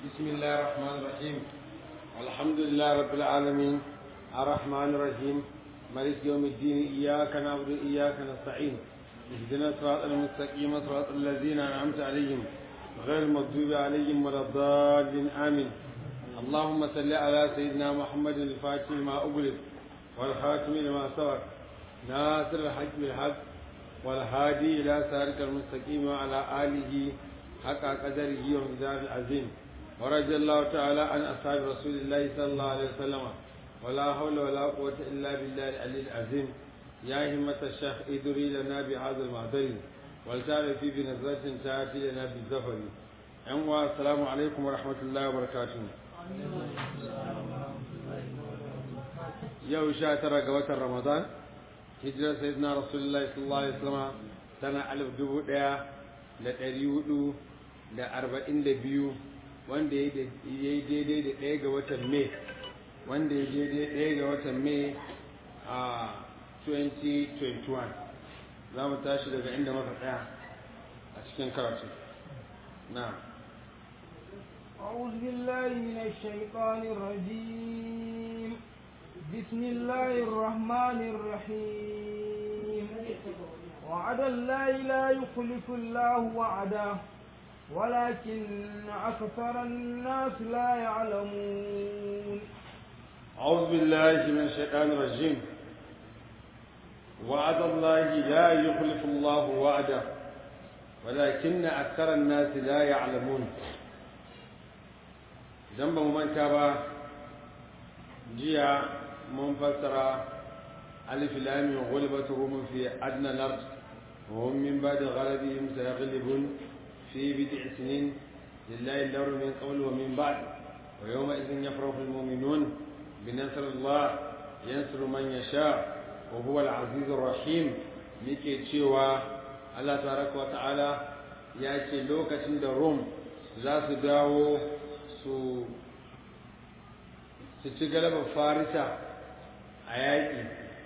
بسم الله الرحمن الرحيم الحمد لله رب العالمين الرحمن الرحيم مالك يوم الدين إياك نعبد وإياك نستعين اهدنا الصراط المستقيم صراط الذين أنعمت عليهم غير المغضوب عليهم ولا الضالين آمين اللهم صل على سيدنا محمد الفاتح لما أغلق والخاتم لما سبق ناصر الحق بالحق والهادي إلى صراط المستقيم وعلى آله حق قدره ومقداره العظيم ورضي الله تعالى عن أصحاب رسول الله صلى الله عليه وسلم ولا حول ولا قوة إلا بالله العلي العظيم يا همة الشيخ ادري لنا بهذا المعذر ولتعرفي بنظرة تأتي لنا بالزفر أنوا السلام عليكم ورحمة الله وبركاته yau sha tara ga watan ramadan hijirar sayyidina rasulullahi sallallahu alaihi wasallam tana alif dubu daya da ɗari hudu da arba'in da biyu wanda ya yi daidai da ɗaya ga watan mai wanda ya daidai ɗaya ga watan mai a 2021 za mu tashi daga inda muka tsaya a cikin karatu na أعوذ بالله من الشيطان الرجيم بسم الله الرحمن الرحيم وعد الله لا يخلف الله وعده ولكن أكثر الناس لا يعلمون أعوذ بالله من الشيطان الرجيم وعد الله لا يخلف الله وعده ولكن أكثر الناس لا يعلمون جنب من كابا جيا منفسرة ألف لام غلبت روم في أدنى الأرض وهم من بعد غلبهم سيغلبون في بضع سنين لله الأمر من قبل ومن بعد ويومئذ يفرح المؤمنون بنصر الله ينصر من يشاء وهو العزيز الرحيم yake cewa Allah tabaraka wa ta'ala ya ce lokacin da Rom za su dawo su su ci galabar farisa a yaƙi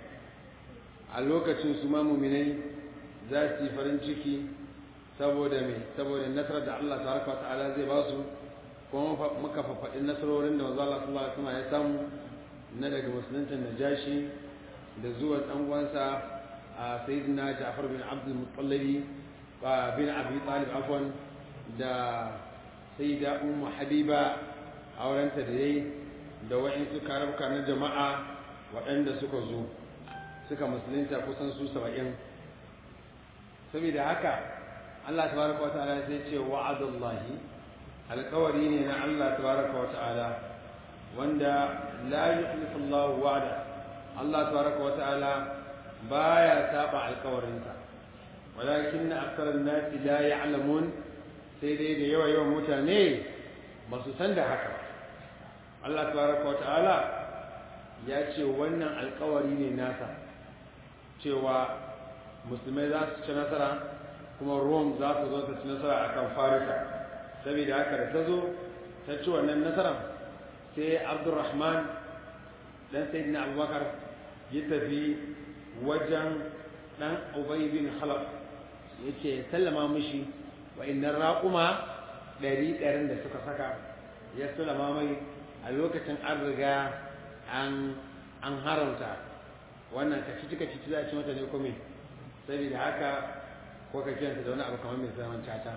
a lokacin su ma muminai za su yi farin ciki saboda mai saboda nasarar da Allah tabaraka wa ta'ala zai ba su kuma muka fafaɗi nasarorin da manzo Allah sallallahu alaihi wasallam ya samu na daga musulunci najashi da zuwa dan uwansa a sayyidina Ja'far bin Abdul Muttalib bin Abi Talib afwan da sayyida Ummu Habiba aurenta da yayi da wa'insu karabka na jama'a waɗanda suka zo suka musulunta kusan su saba'in saboda haka Allah tabaraka wa ta'ala sai ce wa'adallahi alƙawari ne na Allah tabaraka wa ta'ala wanda la yukhlifu Allah wa'ada Allah tabaraka wa ta'ala baya saba alƙawarinsa walakin aktharun nasi la ya'lamun sai dai da yawa yawan mutane ba su san da haka Allah tabaraka wa ta'ala ya ce wannan alƙawari ne nasa cewa musulmai za su ci nasara kuma Rome za su zo ta ci nasara akan Farisa saboda haka da ta zo ta ci wannan nasarar sai abdurrahman dan sayyidina abubakar ya tafi wajen dan ubay bin khalaf yace sallama mishi wa innan raquma ɗari ɗarin da suka saka ya sallama mai a lokacin an riga an an haramta wannan kacici kacici za a ci mata ne kome saboda haka ko ka kiranta da wani abu kamar mai zaman caca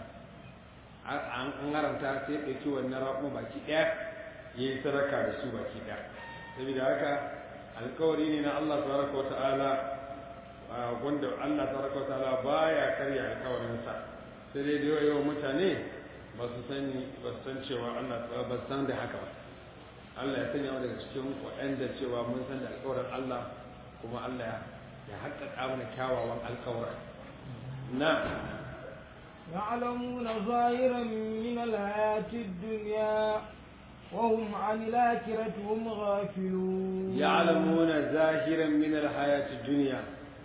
an haramta sai ɗauki wannan raƙuma baki ɗaya ya yi sadaka da su baki ɗaya saboda haka alkawari ne na Allah tabaraka wata'ala wanda Allah tabaraka wata'ala baya karya alkawarinsa sai dai da yawa mutane ba su sani ba su san cewa Allah ba su san da haka ba Allah ya sanya daga cikin waɗanda cewa mun san da alkawarin Allah kuma Allah ya haƙƙaƙa mana kyawawan alkawarin na يعلمون ظاهرا من الحياة الدنيا وهم عن الآخرة هم غافلون يعلمون ظاهرا من الحياة الدنيا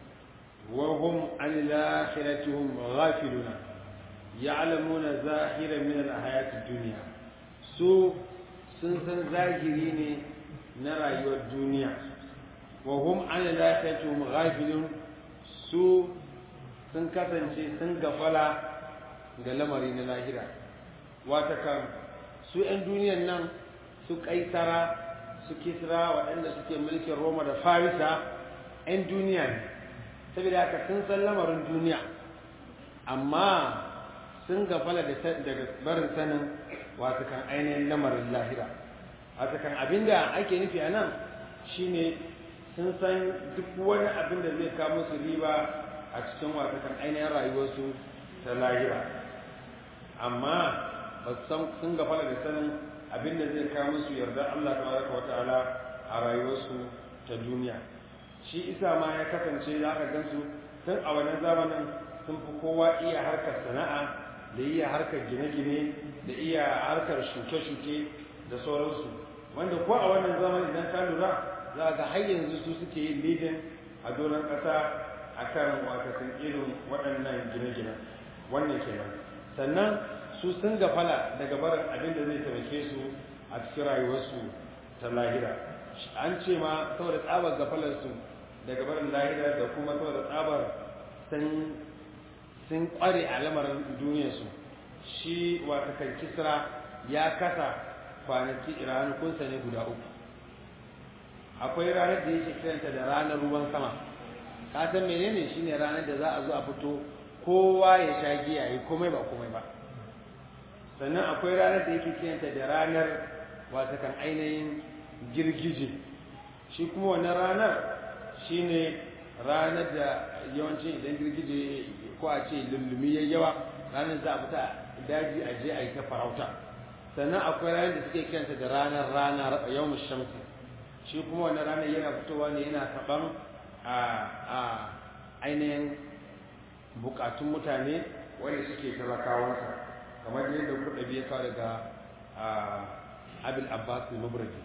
وهم عن الآخرة هم غافلون يعلمون ظاهرا من الحياة الدنيا سو سنسن ظاهرين نرى الدنيا وهم عن الآخرة هم غافلون سو sun kasance sun gafala ga lamari na lahira wata kan su 'yan duniyan nan su kaisara su kisra waɗanda suke mulkin roma da farisa 'yan duniya ne saboda haka sun san lamarin duniya amma sun gafala daga barin sanin wasu kan ainihin lamarin lahira wasu kan abinda ake nufi a nan shine sun san duk wani abin da zai kawo musu riba a cikin wasu kan ainihin rayuwarsu ta lahira amma ba san sun gafala da sanin abin da zai kawo musu yarda Allah tabaraka wa ta'ala a rayuwarsu ta duniya shi isa ma ya kasance za ka gansu tun a wannan zamanin sun fi kowa iya harkar sana'a da iya harkar gine-gine da iya harkar shuke-shuke da sauransu wanda ko a wannan zamanin idan ka lura za ga har yanzu su suke yin lidin a doron ƙasa a kan watakan irin waɗannan gine-ginen wannan kenan sannan su sun gafala daga barin abin da zai taimake su a cikin rayuwarsu ta lahira an ce ma saboda tsabar gafalarsu daga barin lahira da kuma saboda tsabar sun kware a lamarin duniyarsu shi wata kan kisra ya kasa kwanaki ranakunsa ne guda uku akwai ranar da yake kiranta da ranar ruwan sama ka san menene shine ranar da za a zo a fito kowa ya sha giya yi komai ba komai ba sannan akwai ranar da yake kiranta da ranar wata kan ainihin girgije shi kuma wannan ranar shine ranar da yawancin idan girgije ko a ce lullumi ya yawa ranar za a fita daji a je a yi ta farauta sannan akwai ranar da suke kiranta da ranar rana yawon shamsi shi kuma wannan ranar yana fitowa ne yana taɓan a ainihin bukatun mutane wanda suke talakawansa kamar yadda kuɗa biya kawo daga abil abbas al-mubradi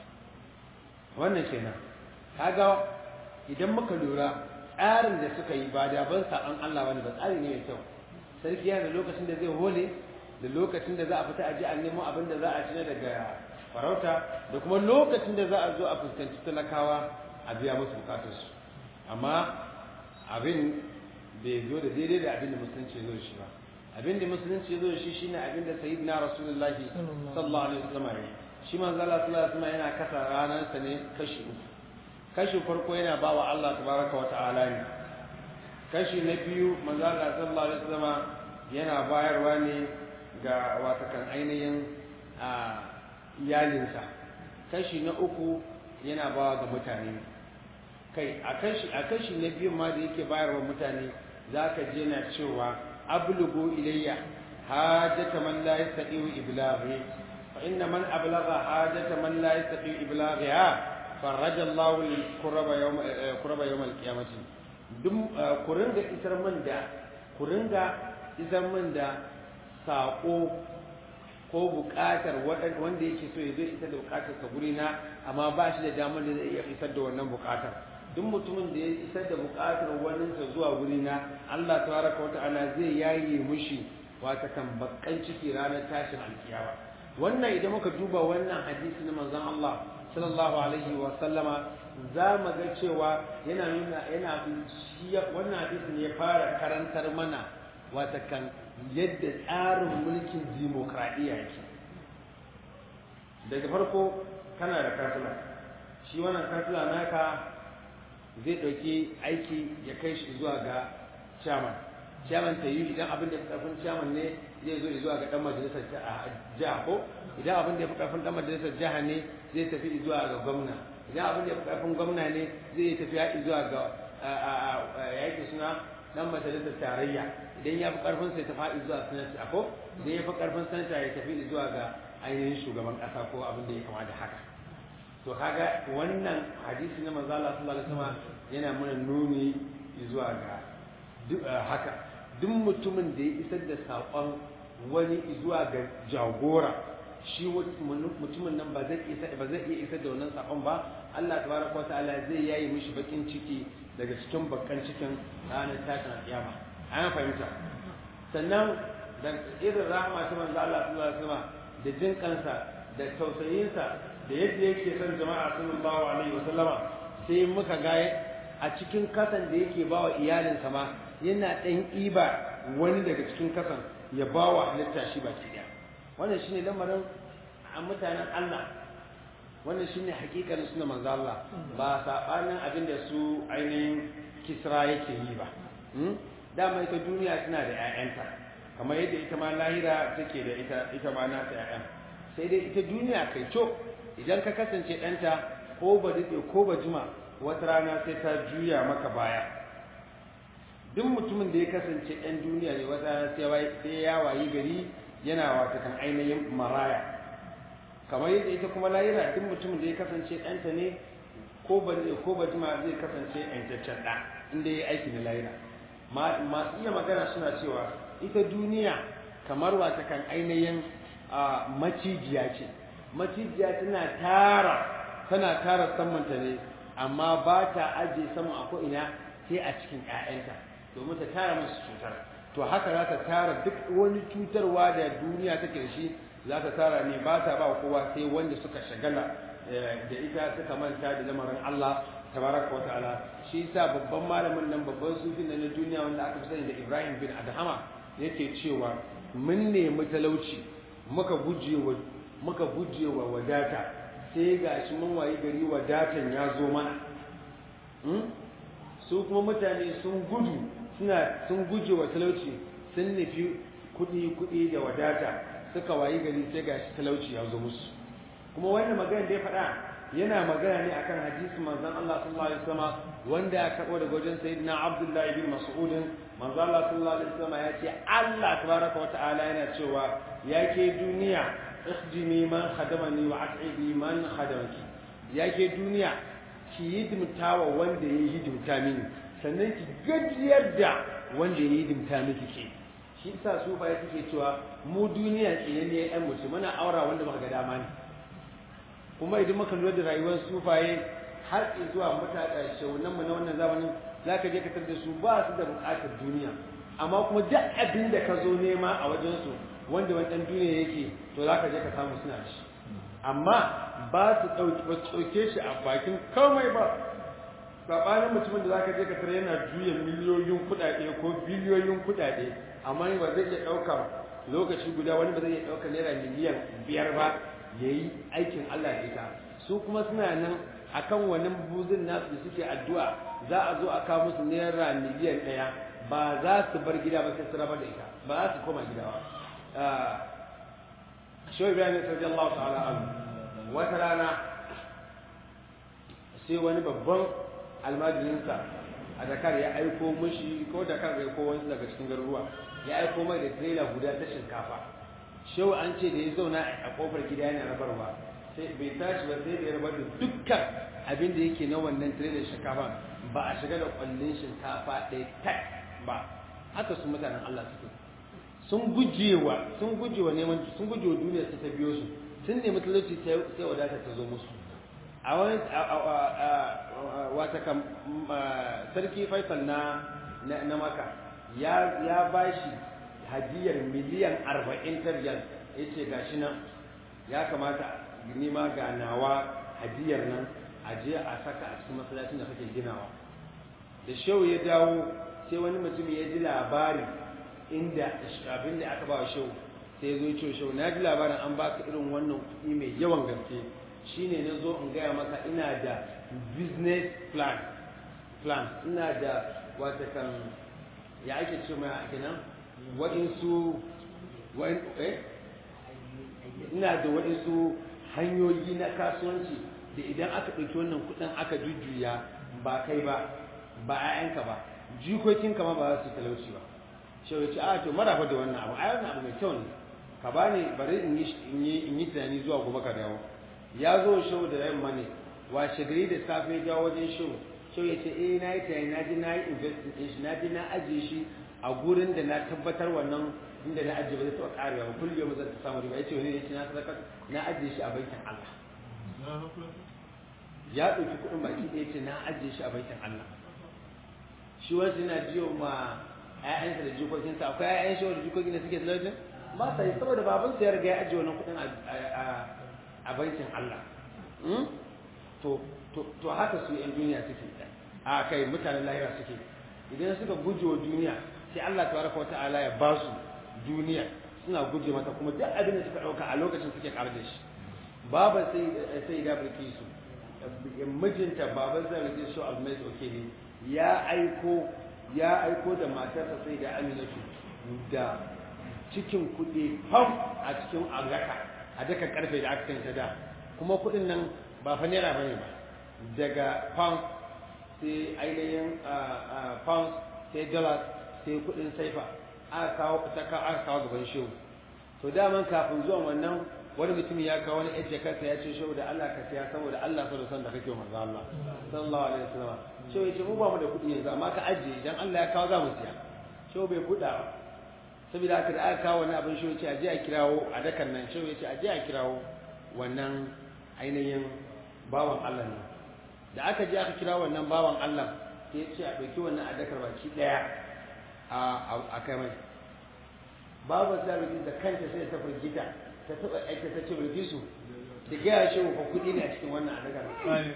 wannan kenan kaga idan muka lura tsarin da suka yi ba da ban saban Allah bane ba tsari ne mai kyau sarki yana da lokacin da zai hole da lokacin da za a fita a ji a nemo abin da za a ci daga farauta da kuma lokacin da za a zo a fuskanci talakawa a biya musu bukatarsu amma abin bai zo da daidai da abin da musulunci zo shi ba abin da musulunci zo shi shine abin da sayyidina rasulullahi sallallahu alaihi wasallam ya shi manzo Allah sallallahu alaihi wasallam yana kasa ranar sa ne kashi uku kashi farko yana ba wa Allah tabaraka wa ta'ala ne kashi na biyu manzo Allah sallallahu alaihi wasallam yana bayarwa ne ga watakan ainihin a iyalinsa kashi na uku yana bawa ga mutane kai a kashi a kashi na biyu ma da yake bayarwa mutane zaka je na cewa ablugu ilayya hajata man la yastati iblaghi fa inna man ablagha hajata man la yastati iblaghiha faraja Allahu al-kuraba yawm kuraba yawm al-qiyamati dum ku ringa isar min da ku ringa isar min da sako ko buƙatar wanda yake so ya zai isar da buƙatar sa guri na amma ba shi da damar da zai iya isar da wannan buƙatar duk mutumin da ya isar da buƙatar waninsa zuwa guri na Allah tabaraka wa ta'ala zai yaye mushi wata kan bakkan ciki ranar tashin alkiyama wannan idan muka duba wannan hadisi na manzon Allah sallallahu alaihi wa sallama za mu ga cewa yana nuna yana wannan hadisi ne ya fara karantar mana wata kan yadda tsarin mulkin dimokuraɗiyya yake daga farko kana da kansila shi wannan kansila naka zai ɗauki aiki ya kai shi zuwa ga chairman chairman ta yi idan abin da ya fi ƙarfin chairman ne zai zo zuwa ga ɗan majalisar jiha ko idan abin da ya fi ƙarfin ɗan majalisar jiha ne zai tafi zuwa ga gwamna idan abin da ya fi ƙarfin gwamna ne zai tafi zuwa ga yaƙi suna ɗan majalisar tarayya idan ya fi ƙarfin sai ta faɗi zuwa sanata ko idan ya fi ƙarfin sanata ya tafi zuwa ga ainihin shugaban ƙasa ko abin da ya kama da haka to kaga wannan hadisi na manzo Allah sallallahu alaihi wasallam yana mana nuni zuwa ga duk haka duk mutumin da ya isar da saƙon wani zuwa ga jagora shi mutumin nan ba zai isa ba zai iya isar da wannan saƙon ba Allah tabaraka ta'ala zai yayi mishi bakin ciki daga cikin bakkan cikin ranar tashin alƙiyama an fahimta sannan da irin rahama ta manzo Allah sallallahu alaihi wasallam da jin kansa da tausayinsa da yadda yake son jama'a sallallahu alaihi wasallama sai muka ga a cikin kasan da yake ba wa iyalinsa ma yana ɗan ɗiba wani daga cikin kasan ya ba wa halitta shi baki ɗaya wannan shine lamarin a mutanen Allah wannan shine hakikanin suna manzo Allah ba sabanin abin da su ainihin kisra yake yi ba dama ita duniya tana da 'ya'yanta kamar yadda ita ma lahira take da ita ita ma nata 'ya'yan sai dai ita duniya kai co idan ka kasance ɗanta ko ba daɗe ko ba jima wata rana sai ta juya maka baya duk mutumin da ya kasance ɗan duniya ne wata rana sai ya wayi gari yana wata kan ainihin maraya kamar yadda ita kuma lahira duk mutumin da ya kasance ɗanta ne ko ba daɗe ko ba jima zai kasance ƴantaccen ɗa inda ya yi aiki na lahira masu iya magana suna cewa ita duniya kamar wata kan ainihin macijiya ce macijiya tana tara tana tara samanta ne amma ba ta ajiye saman a ko'ina sai a cikin 'ya'yanta domin ta tara musu cutar to haka za ta tara duk wani cutarwa da duniya take da shi za ta tara ne ba ta ba kowa sai wanda suka shagala da ita suka manta da lamarin Allah tabaraka wa ta'ala shi yasa babban malamin nan babban sufin na duniya wanda aka fi sani da Ibrahim bin Adhama yake cewa mun nemi talauci muka gujewa muka gujewa wadata sai gashi mun wayi gari wadatan ya zo mana su kuma mutane sun gudu suna sun gujewa talauci sun nufi kuɗi kuɗi da wadata suka wayi gari sai gashi talauci ya zo musu kuma wannan magana da ya faɗa yana magana ne akan hadisi manzon Allah sallallahu alaihi wasallam wanda ya karbo daga wajen sayyidina Abdullah ibn Mas'ud manzon Allah sallallahu alaihi wasallam ya ce Allah tabaraka wa ta'ala yana cewa yake duniya ikhdimi man khadamani wa at'ibi man khadamaki yake duniya ki hidimtawa wanda ya hidimta mini sannan ki gajiyar da wanda ya hidimta miki ke shi yasa su ba suke cewa mu duniya tsine ne ɗan mutum muna aura wanda muka ga dama ne kuma idan muka lura da rayuwar sufaye har zuwa mutaka shaunan mu na wannan zamanin zaka je ka tar da su ba su da bukatar duniya amma kuma duk abin da ka zo nema a wajen su wanda wani dan duniya yake to zaka je ka samu suna shi amma ba su dauki ba su dauke shi a bakin komai ba sabanin mutumin da zaka je ka tar yana juya miliyoyin kuɗaɗe ko biliyoyin kuɗaɗe amma ba zai iya ɗaukar lokaci guda wani ba zai iya ɗaukar naira miliyan biyar ba ya yi aikin Allah da ita su kuma suna nan akan wani buzin nasu da suke addu'a za a zo a kawo musu naira miliyan ɗaya ba za su bar gida ba sai su raba da ita ba za su koma gida ba shawai bayan da sarki Allah ta'ala an wata rana sai wani babban almajirinsa a dakar ya aiko mushi ko dakar ya ko wani daga cikin garuruwa ya aiko mai da trailer guda ta shinkafa shehu an ce da ya zauna a kofar gida yana rabarwa sai bai tashi ba sai da ya rabar da dukkan abin da yake na wannan tiredar shinkafa ba a shiga da kwallon shinkafa ɗaya tak ba haka su mutanen Allah suke sun gujewa sun gujewa neman sun gujewa duniya su ta biyo su sun nemi talauci sai wadata ta zo musu a wani wata kam sarki faisal na na maka ya bashi hadiyar miliyan arba'in ta riyal ya ce ga shi nan ya kamata nima ga nawa hadiyar nan a je a saka a cikin masallacin da kake ginawa da shehu ya dawo sai wani mutum ya ji labari inda abin da aka ba wa shehu sai ya zo ce shehu na ji labarin an baka irin wannan kuɗi mai yawan gaske shine na zo in gaya maka ina da business plan plan ina da wata kan ya ake ce mai kenan waɗansu ina da waɗansu hanyoyi na kasuwanci da idan aka ɗauki wannan kuɗin aka jujjuya ba kai ba ba 'ya'yanka ba jikokinka ma ba za su talauci ba shau ya ce a to marafa da wannan abu ai wannan abu mai kyau ne ka ba ni bari in yi tunani zuwa gobe ka dawo ya zo shau da yamma ne washe gari da safe ya dawo wajen shau shau ya ce eh na yi tunani na ji na yi investing ɗin shi na ji na ajiye shi a gurin da na tabbatar wannan inda na ajiye ba zai taɓa ƙarewa ba kullum yau zai samu riba ya ce wani ya ce na sadaka na ajiye shi a bankin Allah ya ɗauki kuɗin baki ɗaya ce na ajiye shi a bankin Allah shi wasu yana jiyo ma ƴaƴansa da jikokinsa akwai ƴaƴan shi wanda jikokin da suke talaucin ba sa yi saboda babansa ya riga ya ajiye wannan kuɗin a bankin Allah to haka su ƴan duniya suke a kai mutanen lahira suke idan suka guje wa duniya sai Allah tabaraka wata'ala ya ba su duniya suna guje mata kuma duk abin da suka ɗauka a lokacin suke ƙarar da shi baba sai sai da bilkisu mijinta baban zai bilkisu almais oke ne ya aiko ya aiko da matarsa sai da aminatu da cikin kuɗi fam a cikin agaka a daka karfe da aka kanta da kuma kuɗin nan ba fa naira bane ba daga pound sai ainihin pound sai dollars sai kuɗin saifa aka kawo aka kawo gaban shehu to daman kafin zuwan wannan wani mutum ya kawo wani ƴan jakarta ya ce shehu da Allah ka siya saboda Allah so da son da kake manzo Allah sallallahu alaihi wasallam shehu ya ce mu ba mu da kuɗi yanzu amma ka ajiye idan Allah ya kawo za mu siya shehu bai buɗa ba saboda haka da aka kawo wani abin shehu ya ce aje a kirawo a dakan nan shehu ya ce aje a kirawo wannan ainihin bawan Allah ne da aka je aka kira wannan bawan Allah sai ya ce a ɗauki wannan a dakar baki ɗaya a kai mai babu sarrafi da kanta sai ta firgita ta taɓa aika ta ce bilkisu da gaya shi wa kuɗi ne a cikin wannan adakar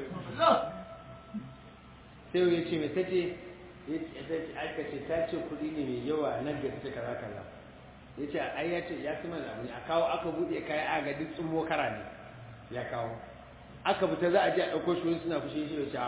sai ya ce mai ta ce aka ce ta ce kuɗi ne mai yawa na gaske kaza kaza ya ce ai ya ce ya kuma abu ne a kawo aka buɗe kayan aga duk tsumo kara ne ya kawo aka fita za a je a ɗauko shi suna fushi shi ya ce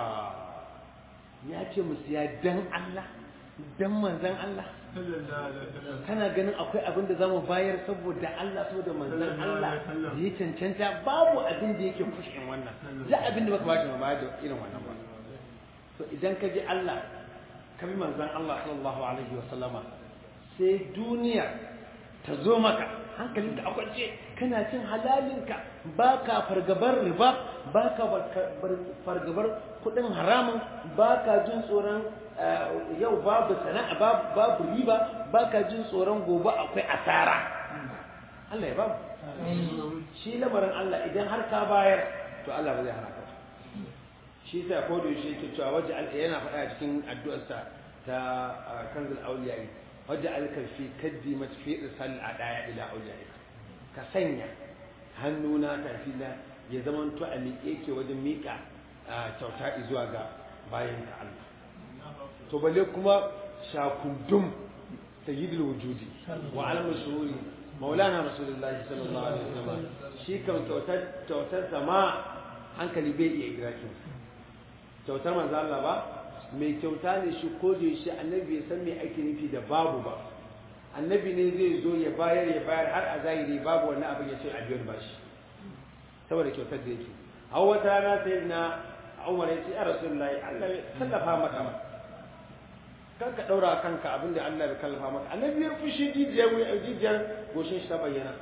ya ce mu siya dan Allah dan manzan Allah kana ganin akwai abin da zamu bayar saboda Allah saboda manzan Allah ya cancanta babu abin da yake fushin wannan za abin da baka bashi ma bayar da irin wannan ba to idan ka ji Allah ka bi manzan Allah sallallahu alaihi wa sallama sai duniya ta zo maka hankalinka a kwance kana cin halalinka ba ka fargabar riba ba ka fargabar kudin haramun ba ka jin tsoron yau babu sana'a babu riba ba ka jin tsoron gobe akwai asara Allah ya babu shi lamarin Allah idan har ka bayar to Allah ba zai hana ka shi sa ko da shi yake cewa waje yana faɗa cikin addu'arsa ta kanzul awliya waje alkalfi kaddi matfi irsal adaya ila awliya ka sanya hannuna tafila ya zama to a miƙe ke wajen miƙa kyauta zuwa ga bayan ka Allah to balle kuma shakundum sayyidul wujudi wa alam shuhuri maulana rasulullahi sallallahu alaihi wasallam shi kan kyautar kyautar sama hankali bai iya idrakin kyautar manzo Allah ba mai kyauta ne shi ko da shi annabi bai san me ake nufi da babu ba annabi ne zai zo ya bayar ya bayar har a zahiri babu wani abin ya ce a biyar bashi saboda kyautar da yake a wata rana sai na umar ya ce a rasulullahi Allah ya tallafa maka ba kan ka daura kanka abin da Allah ya kallafa maka annabi ya fushi jijiyar jijiyar goshin shi ta bayyana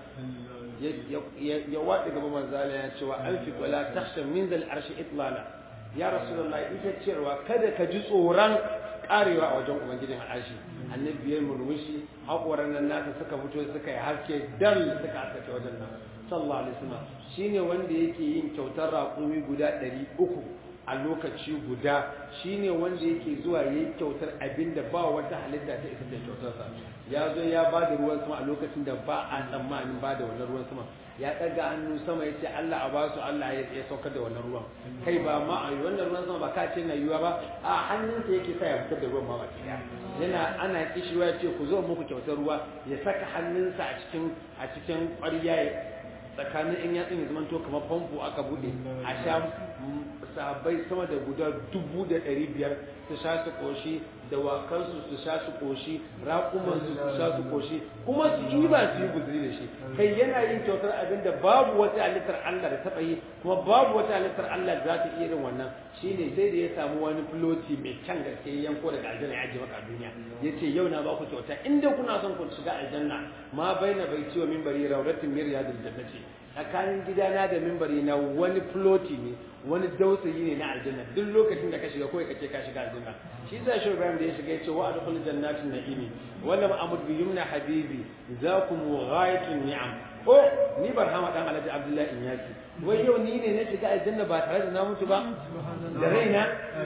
ya waɗi gaba manzala ya ce wa alfi wala takhsha min zal arshi itlala ya rasulullahi ita cewa kada ka ji tsoron karewa a wajen ubangijin al'ashi annabi ya murmushi haƙoran nan nasa suka fito suka yi haske dal suka haske wajen nan sallallahu alaihi wasallam shine wanda yake yin kyautar raƙumi guda ɗari uku a lokaci guda shine wanda yake zuwa yayi kyautar abinda ba wata halitta ta isa da kyautar sa ya zo ya ba da ruwan sama a lokacin da ba a tsammanin ba da wannan ruwan sama ya ɗaga hannu sama ya ce Allah a basu Allah ya saukar da wannan ruwan kai ba ma a wannan ruwan sama ba ka ce na yiwa ba a hannunsa yake sa ya fitar da ruwan ma baki yana ana kishiwa ya ce ku zo muku kyautar ruwa ya saka hannunsa a cikin a cikin ƙwarya tsakanin in yatsun ya zama to kamar famfo aka bude a sha sahabbai sama da guda dubu da ɗari biyar su sha su ƙoshi dawakansu su sha su ƙoshi raƙumansu su sha su ƙoshi kuma su yi ba su yi guzuri da shi kai yana yin kyautar abin da babu wata halittar Allah da taɓa yi kuma babu wata halittar Allah da za ta iya irin wannan shine sai da ya samu wani filoti mai kyan gaske yanko daga aljanna ya ajiye maka a duniya ya ce yau na ba ku kyauta inda kuna son ku shiga aljanna ma baina bai ciwo mimbari rauratin miriyadul jannati tsakanin gidana da mimbari na wani filoti ne wani dausayi ne na aljanna duk lokacin da ka shiga kawai kace ka shiga aljanna shi yasa shi Ibrahim da ya shiga yace wa adkhul jannatin na'imi wala ma'amud bi yumna habibi zakum ghayatun ni'am ko ni barhama dan Alhaji Abdullahi Inyaki wai yau ni ne na shiga aljanna ba tare da na mutu ba da raina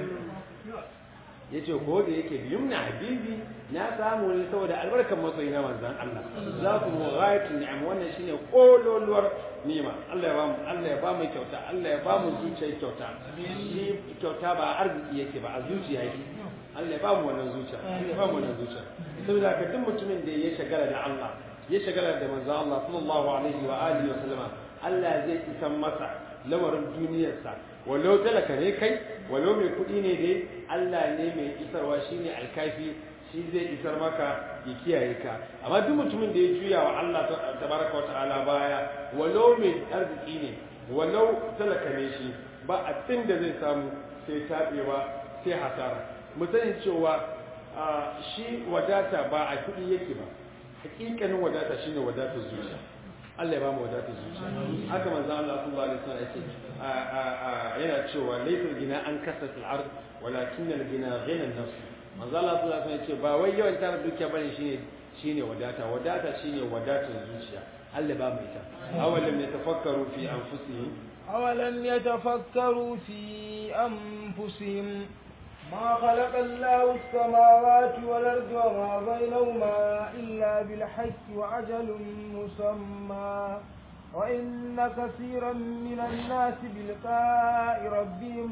yace ko da yake bi yumna habibi na samu ne saboda albarkar masoyi na manzon Allah zakum ghayatun ni'am wannan shine kololuwar nima Allah ya ba mu Allah ya ba mu kyauta Allah ya ba mu zuciyar kyauta shi kyauta ba arziki yake ba a zuciya yake Allah ya ba mu wannan zuciya Allah ya ba mu wannan zuciya saboda ka duk mutumin da ya shagala da Allah ya shagala da manzo Allah sallallahu alaihi wa alihi wa sallama Allah zai isan masa lamarin duniyarsa walau talaka ne kai walau mai kuɗi ne dai Allah ne mai isarwa shine alkafi shi zai isar maka ya kiyaye ka amma duk mutumin da ya juya wa Allah tabaraka wata'ala baya walau mai arziki ne walau talaka ne shi ba abin da zai samu sai taɓewa sai hasara mu sani cewa shi wadata ba a kuɗi yake ba hakikanin wadata shine wadatar zuciya Allah ya ba mu wadatar zuciya haka manzo Allah sallallahu alaihi wasallam yace yana cewa laysa gina an kasat al-ard walakin al-gina ghina an-nafs manzo Allah sallallahu alaihi wasallam yace ba wai yawan tara dukiya bane shine shine wadata wadata shine wadatar zuciya Allah ba mu ita awalam yatafakkaru fi anfusihim أولم يتفكروا في أنفسهم ما خلق الله السماوات والأرض وما بينهما إلا بالحق وعجل مسمى وإن كثيرا من الناس بلقاء ربهم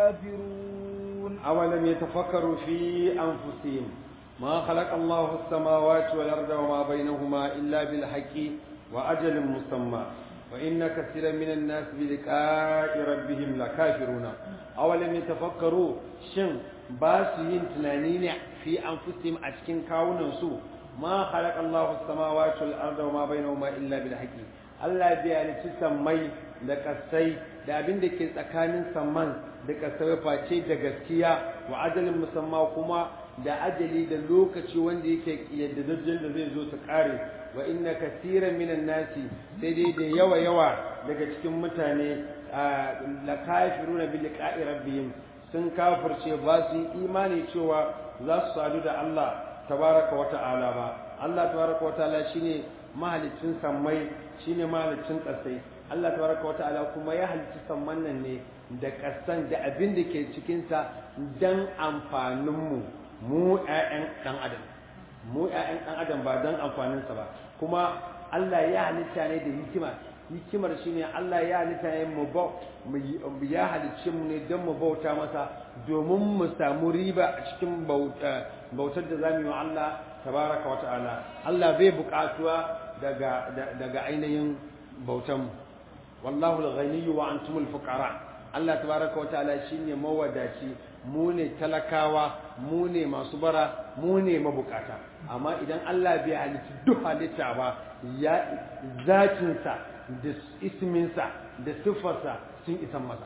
لكافرون أولم يتفكروا في أنفسهم ما خلق الله السماوات والأرض وما بينهما إلا بالحق وأجل مسمى وإن كثيرا من الناس بلقاء ربهم لكافرون أولم يتفكروا شن باسين تنانين في أنفسهم أتكين كاونا سو ما خلق الله السماوات والأرض وما بينهما إلا بالحق Allah bai halicci sammai da kasai da abin da ke tsakanin samman da kasai face da gaskiya wa ajalin musamma kuma da ajali da lokaci wanda yake yaddadajjen da zai zo su kare wa inna kasiran minan nasi sai dai da yawa yawa daga cikin mutane la kafiruna bi liqa'i rabbihim sun kafirce ba su yi imani cewa za su sadu da Allah tabaraka wa ta'ala ba Allah tabaraka wa ta'ala shine mahalicin sammai shine mahalicin ƙasai Allah tabaraka wa ta'ala kuma ya halicci samman nan ne da ƙasan da abin da ke cikinsa dan amfaninmu mu ƴaƴan ɗan adam mu ƴaƴan ɗan adam ba dan amfaninsa ba kuma Allah ya halitta ne da hikima hikimar shine Allah ya halitta ne mu ba ya halicce mu ne don mu bauta masa domin mu samu riba a cikin bautar da zamu yi wa Allah tabaraka wa ta'ala Allah bai buƙatuwa daga daga ainihin bautan wallahu al-ghaniyyu wa antumul fuqara Allah tabaraka wa ta'ala shine mawadaci mu ne talakawa mu ne masu bara mu ne mabukata amma idan Allah bai halitta duk halitta ba ya zakinsa da isminsa da siffarsa sun isan masa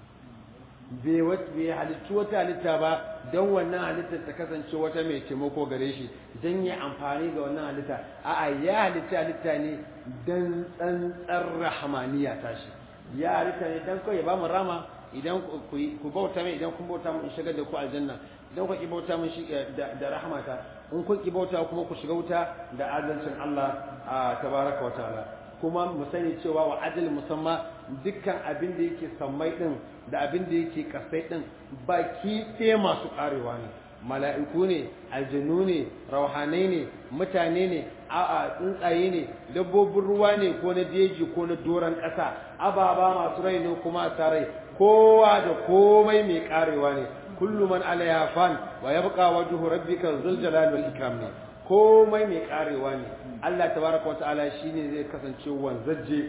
bai halittu wata halitta ba don wannan halittar ta kasance wata mai taimako gare shi don yi amfani ga wannan halitta a'a ya halitta halitta ne don tsantsar rahamaniya tashi ya halitta ne don kawai ya ba mu rama idan ku bauta mai idan kun bauta mu in shigar da ku aljanna idan ku ki bauta mun shi da rahmata in kun ki bauta kuma ku shiga wuta da adalcin Allah tabaraka wa ta'ala kuma mu sani cewa wa adal musamma dukkan abin da yake sammai din da abin da yake kasai din baki ɗaya masu karewa ne mala'iku ne aljanu ne rauhanai ne mutane ne a'a tsuntsaye ne dabbobin ruwa ne ko na jeji ko na doron ƙasa ababa masu rai ne kuma a rai kowa da komai mai karewa ne kullu man alaiha fan wa yabqa wajhu rabbika dhul jalali wal ikram ne komai mai karewa ne Allah tabaraka wataala shine zai kasance wanzaje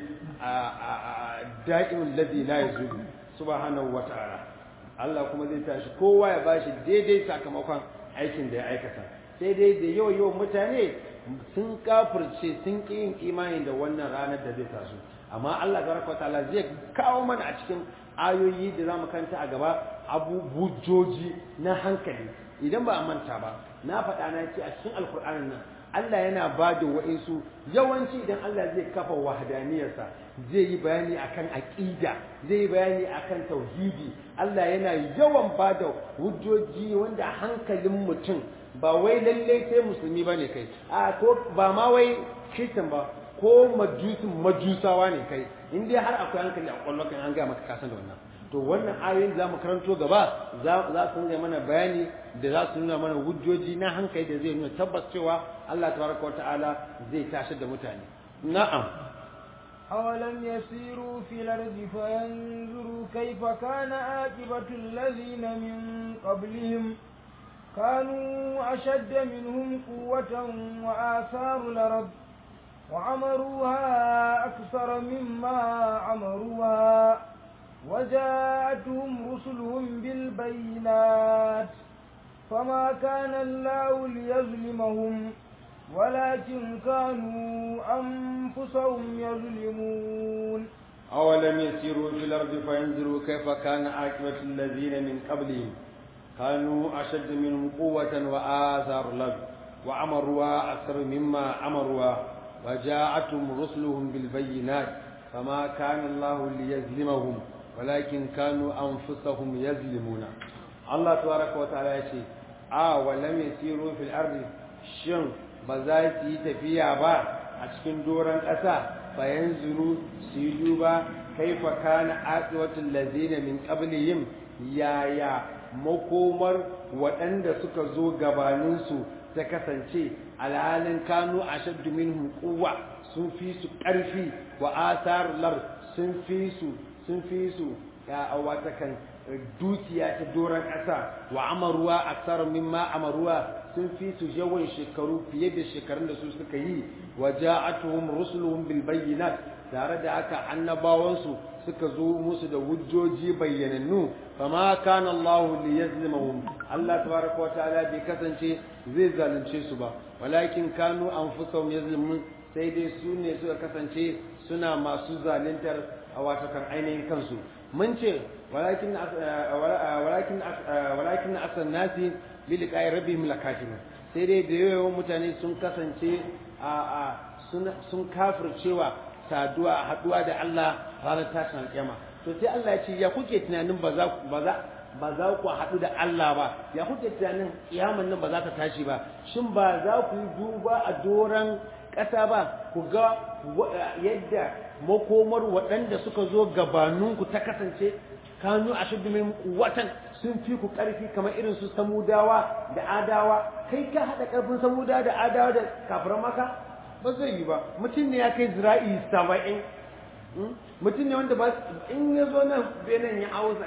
a da'imul ladhi la yazulu subhanahu wataala Allah kuma zai tashi kowa ya bashi daidai sakamakon aikin da ya aikata sai dai da yau yau mutane sun kafirce sun ƙi yin imani da wannan ranar da zai taso amma Allah tabaraka wataala zai kawo mana a cikin ayoyi da zamu kanta a gaba abubujoji na hankali idan ba a manta ba na faɗa na ce a cikin alkur'anin nan Allah yana ba da wa'insu yawanci idan Allah zai kafa wahadaniyarsa zai yi bayani akan aqida zai yi bayani akan tauhidi Allah yana yawan ba da hujjoji wanda hankalin mutum ba wai lalle sai musulmi bane kai a ko ba ma wai kristan ba ko majusin majusawa ne kai in dai har akwai hankali a kwallon kan an ga maka kasan da wannan to wannan ayoyin za mu karanto gaba za su nuna mana bayani da za su nuna mana hujjoji na hankali da zai nuna tabbas cewa Allah tabaraka wa ta'ala zai tashi da mutane na'am أولم يسيروا في الأرض فينظروا كيف كان عاقبة الذين من قبلهم كانوا أشد منهم قوة وآثاروا الأرض وعمروها أكثر مما عمروها وجاءتهم رسلهم بالبينات فما كان الله ليظلمهم ولكن كانوا أنفسهم يظلمون أولم يسيروا في الأرض فينظروا كيف كان عاقبة الذين من قبلهم كانوا أشد منهم قوة وآثار الأرض وعمروها أكثر مما عمروها وجاءتهم رسلهم بالبينات فما كان الله ليظلمهم ولكن كانوا أنفسهم يظلمون الله تبارك وتعالى يقول آه ولم يسيروا في الأرض شن بزايتي تفيا با أشكن دورا أسا فينظروا سيدوبا كيف كان عاقبة الذين من قبلهم يا يا makomar waɗanda suka zo gabaninsu ta kasance alhalin kanu a shaddu minhum quwwa sun fi su ƙarfi wa asar lar sun fi su sun fi su ya wata kan dukiya ta doron ƙasa wa amaruwa aksar mimma amaruwa sun fi su yawan shekaru fiye da shekarun da su suka yi wa ja'atuhum rusuluhum bil bayyinat tare da haka annabawansu suka zo musu da hujjoji bayyanannu fama kana Allah li yazlimahum Allah tabaraka wa ta'ala bai kasance zai zalunce su ba walakin kanu anfusahum yazlimun sai dai su ne suka kasance suna masu zaluntar a watakan ainihin kansu mun ce walakin walakin walakin asan nasi bi liqa'i rabbihim lakafirun sai dai da yawan mutane sun kasance a sun kafircewa saduwa haduwa da Allah ranar tashin alƙiyama to sai Allah ya ce ya kuke tunanin ba za ba za ba za ku haɗu da Allah ba ya kuke tunanin kiyaman nan ba za ta tashi ba shin ba za ku yi duba a doran ƙasa ba ku ga yadda makomar waɗanda suka zo gabaninku ta kasance kanu a shuddu min watan sun fi ku ƙarfi kamar irin su samudawa da adawa kai ka haɗa ƙarfin samudawa da adawa da kafiran maka ba zai yi ba mutum ne ya kai zira'i saba'in mutum ne wanda ba in ya zo nan benin ya auza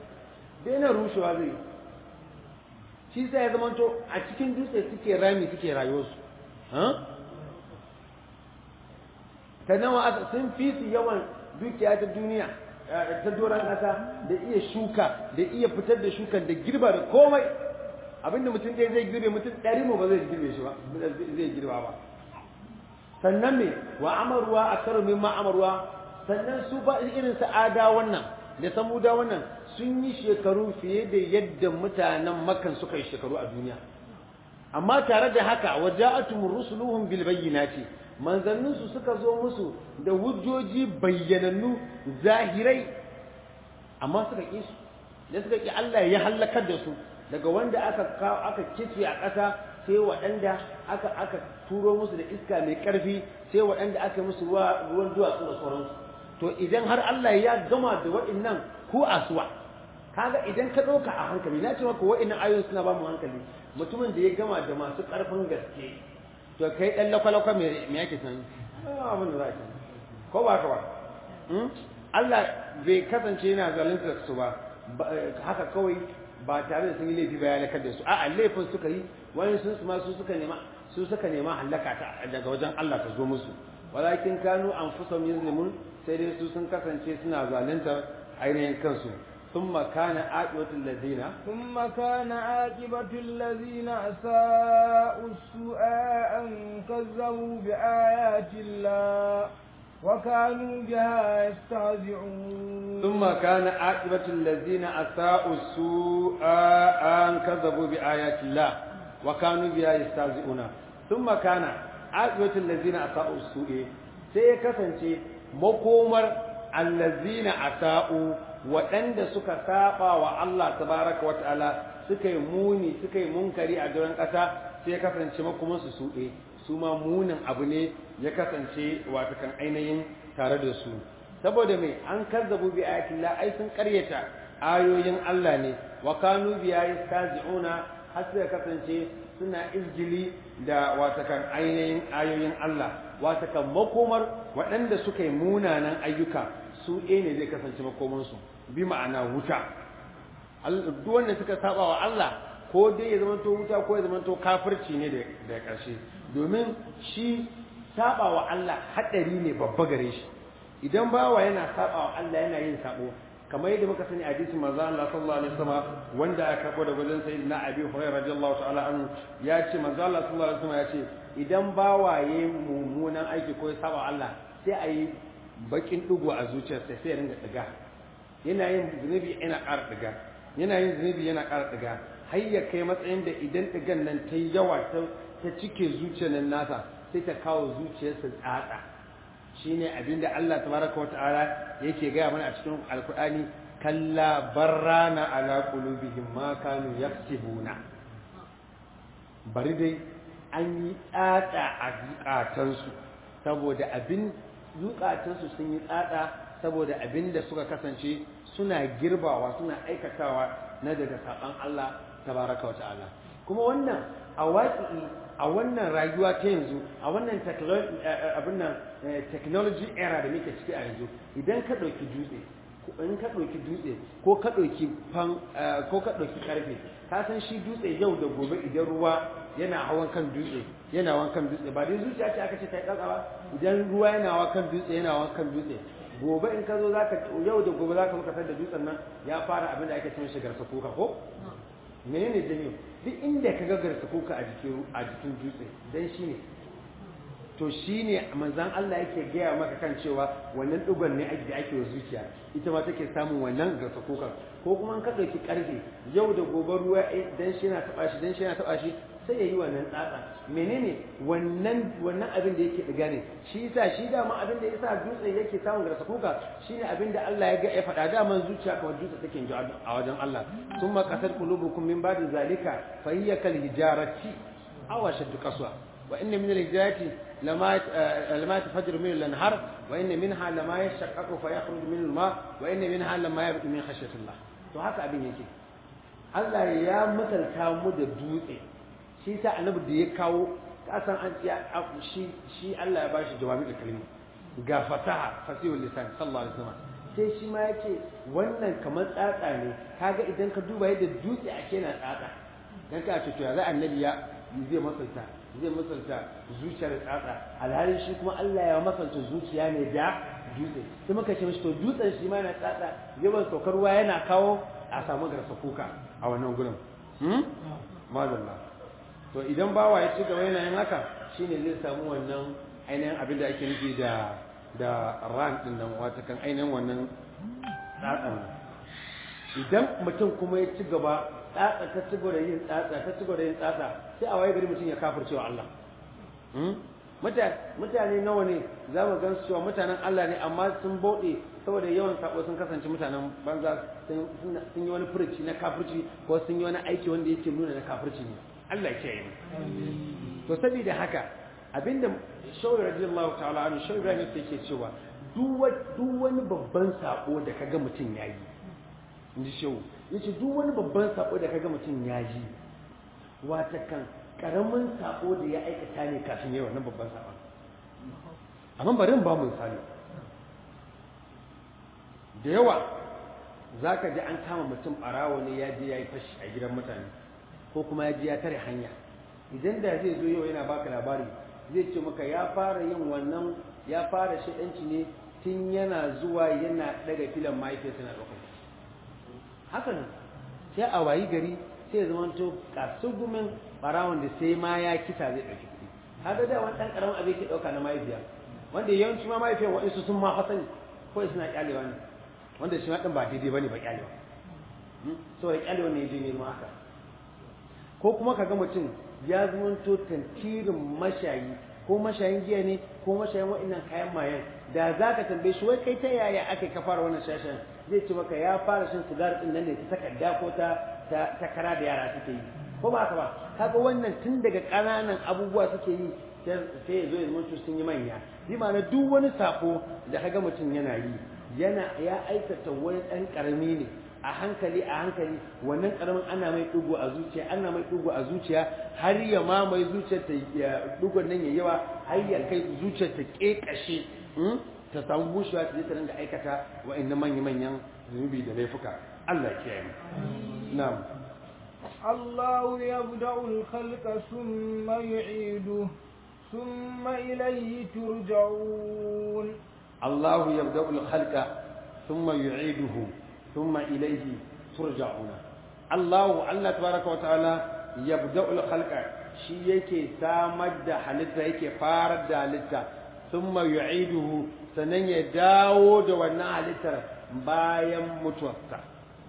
benin rushewa zai shi sai ya zamanto a cikin dutse suke rami suke rayuwarsu ta nawa sun fi su yawan dukiya ta duniya ta doron ƙasa da iya shuka da iya fitar da shukan da girba da komai abinda mutum ɗaya zai girbe mutum ɗari mu ba zai girbe shi ba zai girba ba sannan me wa amarwa a karo min ma amarwa sannan su ba irin sa'ada wannan da samuda wannan sun yi shekaru fiye da yadda mutanen makan suka yi shekaru a duniya amma tare da haka waja'atum rusuluhum bil bayyinati manzannin su suka zo musu da hujjoji bayyanannu zahirai amma suka ki su da suka ki Allah ya halakar da su daga wanda aka aka kice a ƙasa sai waɗanda aka aka turo musu da iska mai ƙarfi sai waɗanda aka musu ruwan duwatsu da sauransu to idan har Allah ya gama da waɗannan ku asuwa kaga idan ka ɗauka a hankali na ce maka waɗannan ayoyin suna ba mu hankali mutumin da ya gama da masu ƙarfin gaske to kai ɗan lakwalakwa me yake san abin da za ka ko ba ka ba Allah bai kasance yana zalunta su ba haka kawai ba tare da sun yi laifi ba ya lakar da su a'a laifin suka yi wani sun su ma su suka nema su suka nema halaka ta daga wajen Allah ta zo musu walakin kanu anfusahum yuzlimun sai dai su sun kasance suna zaluntar ainihin kansu ثم كان عاقبة الذين ثم كان عاقبة الذين أساءوا السوء أن كذبوا بآيات الله وكانوا بها يستهزئون ثم كان عاقبة الذين أساءوا السوء أن كذبوا بآيات الله وكانوا بها يستهزئون ثم كان عاقبة الذين أساءوا السوء سيكسنشي مقومر الذين أساءوا waɗanda suka saba wa Allah tabaraka wa ta'ala suka yi muni suka yi munkari a duran ƙasa sai ya kasance makumansu su ɗe su ma munin abu ne ya kasance wata kan ainihin tare da su saboda mai an kazzabu bi ayatillah ai sun karyata ayoyin Allah ne wa kanu bi yastazi'una har sai kasance suna izgili da wata kan ainihin ayoyin Allah wata kan makomar waɗanda suka yi munanan ayyuka su ɗaya ne zai kasance makomansu bi ma'ana wuta duk wanda suka saba wa Allah ko dai ya zama to wuta ko ya zama to kafirci ne da ƙarshe domin shi saba wa Allah hadari ne babba gare shi idan bawa yana saba wa Allah yana yin sabo kamar yadda muka sani hadisi manzo Allah sallallahu alaihi wasallam wanda aka karbo da wajen sayyidina Abi Hurairah radiyallahu ta'ala anhu ya ce manzo Allah sallallahu alaihi wasallam ya ce idan bawa yayi mummunan aiki ko ya saba Allah sai a yi bakin dugo a zuciyarsa sai ya ringa diga yana yin zunubi yana ƙara diga yana yin zunubi yana ƙara diga har ya kai matsayin da idan digan nan ta yi yawa ta cike zuciyar nan nasa sai ta kawo zuciyarsa tsatsa shine abinda Allah tabaraka wata'ala yake gaya mana a cikin alkur'ani kalla barrana ala qulubihim ma kanu yaksibuna bari dai an yi tsatsa a zukatansu saboda abin zukatansu sun yi tsatsa saboda abin da suka kasance suna girbawa suna aikatawa na daga saban Allah tabaraka wata'ala kuma wannan a waƙi a wannan rayuwa ta yanzu a wannan technology era da muke ciki a yanzu idan ka ɗauki dutse in ka ɗauki dutse ko ka ɗauki fan ko ka ɗauki ƙarfe ka san shi dutse yau da gobe idan ruwa yana hawan kan dutse yana hawan kan dutse ba dai zuciya ce aka ce ta yi ƙasa ba idan ruwa yana hawan kan dutse yana hawan kan dutse gobe in ka zo zaka yau da gobe zaka muka da dutsen nan ya fara abin da ake cewa shigar kuka ko menene janyo duk inda ka gagarsa kuka a jikin a jikin dutse dan shi ne to shi ne manzan Allah yake gaya maka kan cewa wannan dugon ne da ake wa zuciya ita ma take samun wannan garsa kuka ko kuma ka ɗauki ƙarfe yau da gobe ruwa dan shi na taɓa shi dan shi na taɓa shi sai ya yi wannan tsatsa menene wannan wannan abin da yake diga ne shi yasa shi dama abin da yasa dutse yake samun garsa kuka shine abin da Allah ya ga ya faɗa dama zuciya kamar dutse take ji a wajen Allah summa qasat qulubukum min ba'di zalika fa hiya kal hijarati aw ashaddu qaswa wa inna min al hijarati lama lama tafajjaru min al anhar wa inna minha lama yashaqqaqu fa yakhruju min al ma wa inna minha lama yabtu min khashyatillah to haka abin yake Allah ya misalta mu da dutse shi sa annabi da ya kawo kasan an shi shi Allah ya bashi jawabi da kalma ga fasaha fasihul lisan sallallahu alaihi wasallam sai shi ma yace wannan kamar tsatsa ne kaga idan ka duba yadda dutse ake na tsatsa dan ka ce to ya za annabi ya zai masalta zai masalta zuciyar tsatsa alhalin shi kuma Allah ya masalta zuciya ne da dutse sai muka ce mishi to dutsen shi ma na tsatsa yawan saukar ruwa yana kawo a samu garsa kuka a wannan gurin hmm madalla to idan bawa ya ci gaba yana yin haka shine zai samu wannan ainihin abin da ake nufi da da ran din nan wata kan ainihin wannan tsatsan idan mutum kuma ya ci gaba tsatsa ta ci gaba da yin tsatsa ta ci gaba da yin tsatsa sai a waye gari mutum ya kafirce wa Allah mutane nawa ne za mu gan cewa mutanen Allah ne amma sun bauɗe saboda yawan sabo sun kasance mutanen banza sun yi wani furuci na kafirci ko sun yi wani aiki wanda yake nuna na kafirci ne Allah ke yi to saboda haka abinda shawar radiyallahu ta'ala anhu shawar Ibrahim yake cewa duk wani babban sako da kaga mutum yayi inji shehu yace duk wani babban sako da kaga mutum yayi wata kan karamin sako da ya aikata ne kafin yayi wannan babban sakon amma bari in ba mu misali da yawa zaka ji an kama mutum barawo ne ya je yayi fashi a gidan mutane ko kuma ya ji ya tare hanya idan da zai zo yau yana baka labari zai ce maka ya fara yin wannan ya fara shaɗanci ne tun yana zuwa yana daga filan mahaifiyarsa na ɗaukar haka nan sai a wayi gari sai ya zama to kasugumin ɓarawon da sai ma ya kisa zai ɗauki kuɗi haka da wani ɗan ƙaramin abin ke ɗauka na mahaifiya wanda yawanci ma mahaifiyar waɗansu sun ma fasani ko suna ƙyalewa ne wanda shi ma ɗin ba daidai ba ne ba ƙyalewa saboda ƙyalewa ne ya je nemo haka ko kuma ka ga mutum ya zamanto tantirin mashayi ko mashayin giya ne ko mashayin wa'annan kayan mayan da za ka tambaye shi wai kai ta yaya aka ka fara wannan shashen zai ce maka ya fara shan sigari din nan ne ta takarda ko ta ta kara da yara suke yi ko ba haka ba kaga wannan tun daga ƙananan abubuwa suke yi sai ya zo ya zama sun yi manya bi ma'ana duk wani sako da kaga mutum yana yi yana ya aikata wani ɗan ƙarami ne a hankali a hankali wannan karamin ana mai dugu a zuciya ana mai dugu a zuciya har ya mamaye zuciyar ta dugon nan ya yawa har ya kai zuciyar ta kekashe ta samu bushewa ta je ta ringa aikata wa'annan manya manyan zunubi da laifuka Allah ya kiyaye mu na'am الله يبدأ الخلق ثم يعيده ثم إليه ترجعون الله يبدأ الخلق ثم يعيده ثم إليه ترجعون الله الله تبارك وتعالى يبدأ الخلق shi yake samar da halitta yake farar da halitta thumma yu'iduhu sannan ya dawo da wannan halittar bayan mutuwarsa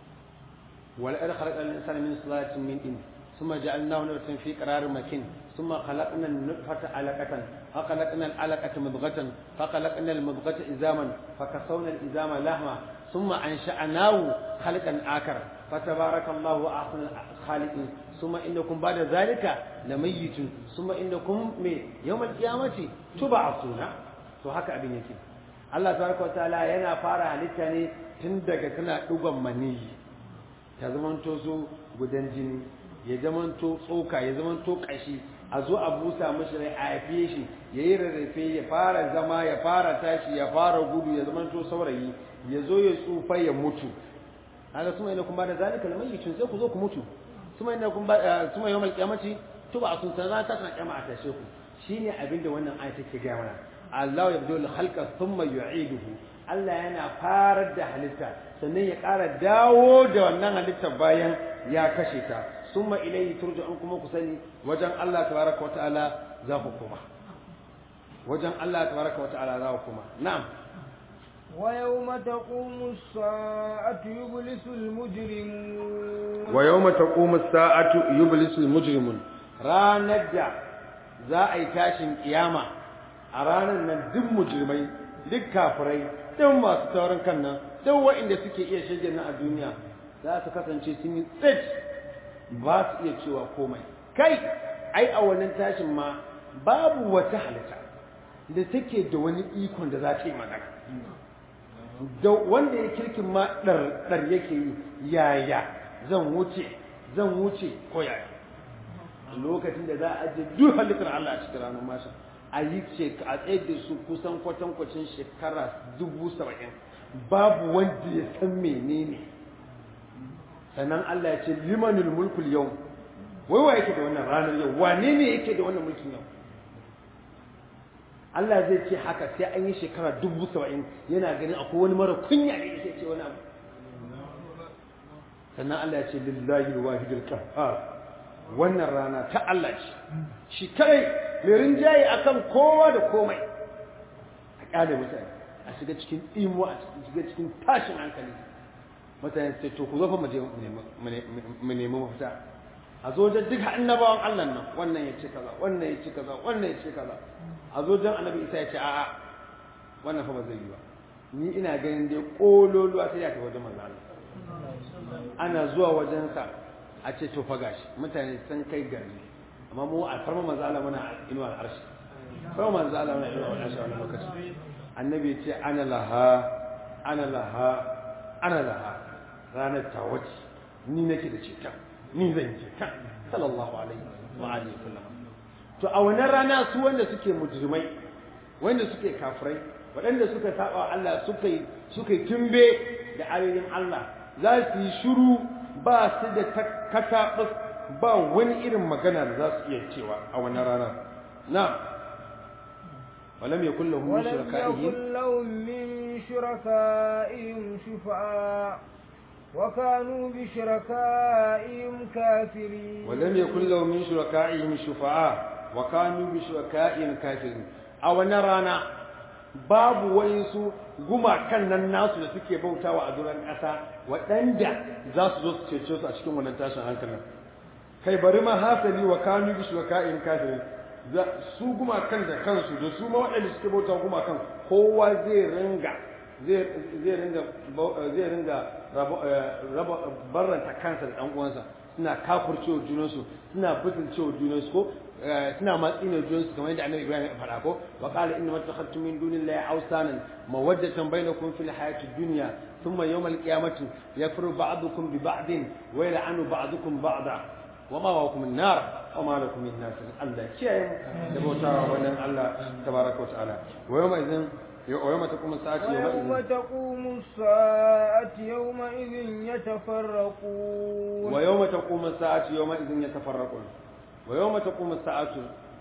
wal ar khalaqa al-insana min salatin min tin thumma ja'alnahu nutfatan fi qararin makin thumma khalaqna an-nutfata 'alaqatan fa khalaqna al-'alaqata mudghatan fa khalaqna al-mudghata izaman fa kasawna al-izama lahma thumma ansha'nahu khalqan akar fatabarakallahu ahsanul khaliqin ثم إنكم بعد ذلك لميتون ثم إنكم من يوم القيامة تبعثون to haka abin yake Allah tabaraka wataala yana fara halitta ne tun daga tana dugon maniyi ta zamanto su gudan jini ya zamanto tsoka ya zamanto kashi a zo a busa mishi rai a haife shi ya yi rarrafe ya fara zama ya fara tashi ya fara gudu ya zamanto saurayi ya zo ya tsufa ya mutu haka suma ina kuma da zalika lamayitun sai ku zo ku mutu suma inda kun suma yawmal qiyamati tuba sun sana ta kana kiyama a tashe ku shine abinda wannan aya take ga mana Allah yabdu al khalqa thumma yu'iduhu Allah yana farar da halitta sannan ya ƙara dawo da wannan halitta bayan ya kashe ta summa ilayhi turja'un kuma ku sani wajen Allah tabaraka wata'ala za ku kuma wajen Allah tabaraka wata'ala za ku kuma na'am ويوم تقوم الساعة يبلس المجرمون ويوم تقوم الساعة يبلس المجرمون ranar da za a yi tashin kiyama a ranar nan duk mujrimai duk kafirai duk masu taurin kan nan duk waɗanda suke iya shige na a duniya za su kasance sun yi tsit ba su iya cewa komai kai ai a wannan tashin ma babu wata halitta da take da wani ikon da za ta yi magana da wanda ya kirkin ma ɗar yake yi yaya zan wuce zan wuce ko yaya lokacin da za a ajiye duk halittar Allah a cikin ranar mashin a yi ce a tsaye da su kusan kwatankwacin shekara dubu saba'in babu wanda ya san menene sannan Allah ya ce limanul mulkul yau wai wa yake da wannan ranar yau wane ne yake da wannan mulkin yau Allah zai ce haka sai an yi shekara dubu saba'in yana ganin akwai wani mara kunya ne yake ce wani abu sannan Allah ya ce lillahi wahidul qahhar wannan rana ta Allah ce shi kai mai rinjaye akan kowa da komai a kyale mutane a shiga cikin imuwa a shiga cikin tashin hankali mutane su ce to ku zo fa mu je mu nemi mafita a zo da duk annabawan Allah nan wannan ya ce kaza wannan ya ce kaza wannan ya ce kaza a zo dan annabi Isa ya ce a'a wannan fa ba zai yi ba ni ina ganin dai kololuwa sai ya kai wajen manzo Allah ana zuwa wajensa a ce to fa gashi mutane sun kai gari amma mu a farma manzo Allah muna inuwa arshi farma manzo Allah muna inuwa arshi wannan lokaci annabi ya ce ana laha ana laha ana laha ranar ta wace ni nake da cetan ni zan yi cetan sallallahu alaihi wa alihi wasallam to a wannan rana su wanda suke mujrimai wanda suke kafirai waɗanda suka saba Allah suka yi suka yi tumbe da ayoyin Allah za su yi shiru ba su da kataɓus ba wani irin magana da za su iya cewa a wannan rana na ولم يكن لهم من شركائهم ولم يكن لهم من شركائهم شفعاء وكانوا بشركائهم كافرين ولم يكن لهم من شركائهم شفعاء وكانوا بشركائهم كافرين أو نرانا babu wayansu gumakan nan nasu da suke bautawa a duran ƙasa waɗanda za su zo su cece su a cikin wannan tashin hankalin kai bari ma hasali wa kanu bi shuraka'in kafirin su gumakan da kansu da su ma waɗanda suke bauta gumakan kowa zai ringa zai ringa zai ringa raba barranta kansa da ɗan uwansa suna kafurcewa junansu suna butulcewa junansu ko suna matsi ne junansu kamar yadda annabi Ibrahim ya faɗa ko wa qala inna mattakhadtum min dunillahi awsanan mawaddatan bainakum fil hayati dunya thumma yawm al-qiyamati yakfuru ba'dukum bi ba'din wa yal'anu ba'dukum ba'da wa ma wa min nar wa ma lakum min nasir Allah kiyaye da bautawa wannan Allah tabaraka wa ta'ala wa yawma idhin ويوم تقوم الساعة يومئذ ويوم تقوم الساعة يومئذ يتفرقون ويوم تقوم الساعة يومئذ يتفرقون ويوم تقوم الساعة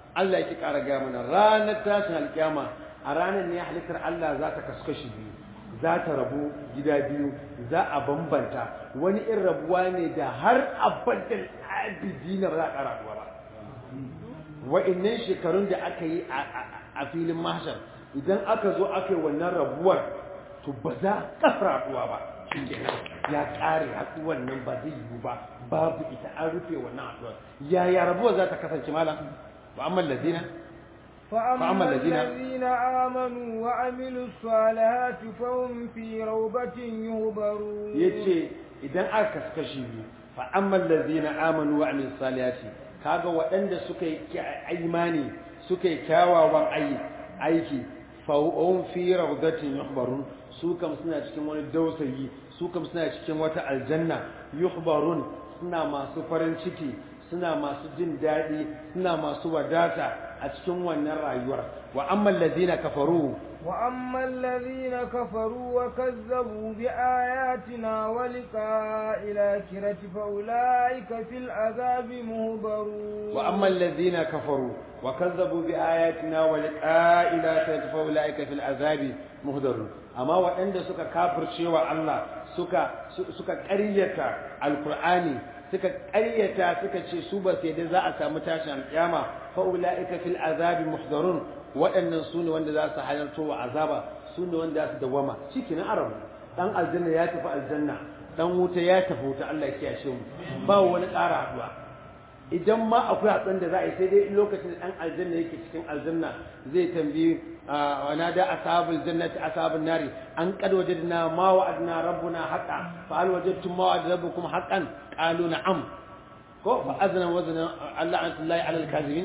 Allah yake ƙara gaya mana ranar tashin alƙiyama a ranar ne halittar Allah za ta kasu kashi biyu za ta rabu gida biyu za a bambanta wani irin rabuwa ne da har abadan abidina ba za a ƙara rabuwa ba wa'annan shekarun da aka yi a filin mahshar idan aka zo aka yi wannan rabuwar to ba za a ƙasa rabuwa ba ya ƙare haɗuwar nan ba zai yiwu ba babu ita an rufe wannan haɗuwar yaya rabuwar za ta kasance malam wa amma lazina فأما الذين آمنوا وعملوا الصالحات فهم في روضة يهبرون yace idan aka kaskashi biyu fa amma allazina amanu wa amilus salihati kaga waɗanda suka yi imani suka yi kyawawan aiki fa hum fi rawdatin yuhbarun su kam suna cikin wani dausayi su kam suna cikin wata aljanna yuhbarun suna masu farin ciki suna masu jin daɗi suna masu wadata a cikin wannan rayuwar wa amma allazina kafaru wa amma allazina kafaru wa kazzabu bi ayatina wa liqa'il akhirati fa ulaika fil azabi muhbarun wa amma allazina kafaru wa kazzabu bi ayatina wa liqa'il akhirati fa ulaika fil azabi muhdarun amma waɗanda suka kafircewa Allah suka suka ƙaryata alqur'ani suka ƙaryata suka ce su ba sai da za a samu tashin alƙiyama fa ulaika fil azabi muhdarun waɗannan su ne wanda za su halarto wa azaba su ne wanda za su dawama cikin arabu dan aljanna ya tafi aljanna dan wuta ya tafi wuta Allah ya kiyashe mu ba wani ƙara haɗuwa idan ma akwai haɗuwan da za a yi sai dai lokacin da ɗan aljanna yake cikin aljanna zai tambayi wa nada ashabul jannati ashabun nari an qad wajadna ma wa'adna rabbuna haqqan fa hal wajadtum ma wa'ada rabbukum haqqan qalu na'am ko fa azna wazna Allah an tullahi ala al-kazibin